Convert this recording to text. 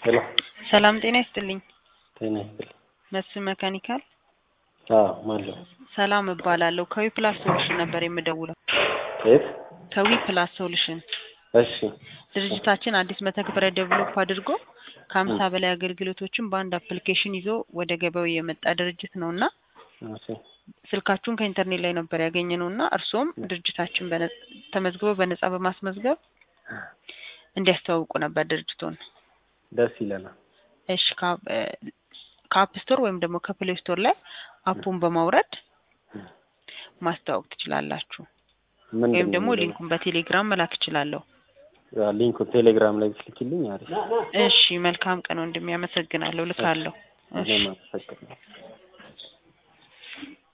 ሄሎ ሰላም ጤና ይስጥልኝ። ጤና ይስጥልኝ። መስፍን መካኒካል አዎ ማለሁ ሰላም እባላለሁ። ከዊ ፕላስ ሶሉሽን ነበር የምደውለው። የት? ከዊ ፕላስ ሶሉሽን እሺ ድርጅታችን አዲስ መተግበሪያ ዴቨሎፕ አድርጎ ከሀምሳ በላይ አገልግሎቶችን በአንድ አፕሊኬሽን ይዞ ወደ ገበያው የመጣ ድርጅት ነው እና እሺ ስልካችሁን ከኢንተርኔት ላይ ነበር ያገኘ ነው እና እርስዎም ድርጅታችን በነ- ተመዝግበው በነጻ በማስመዝገብ እንዲያስተዋውቁ ነበር ድርጅቱን። ደስ ይለናል። እሺ ከአፕ ስቶር ወይም ደግሞ ከፕሌይ ስቶር ላይ አፑን በማውረድ ማስተዋወቅ ትችላላችሁ። ምንድን ወይም ነው ደግሞ የሚለው? ሊንኩን በቴሌግራም መላክ እችላለሁ። ያ ሊንኩ ቴሌግራም ላይ ብትልኪልኝ አሪፍ። እሺ መልካም ቀን ወንድሜ፣ አመሰግናለሁ። ልካለሁ። እሺ እኔም አመሰግናለሁ።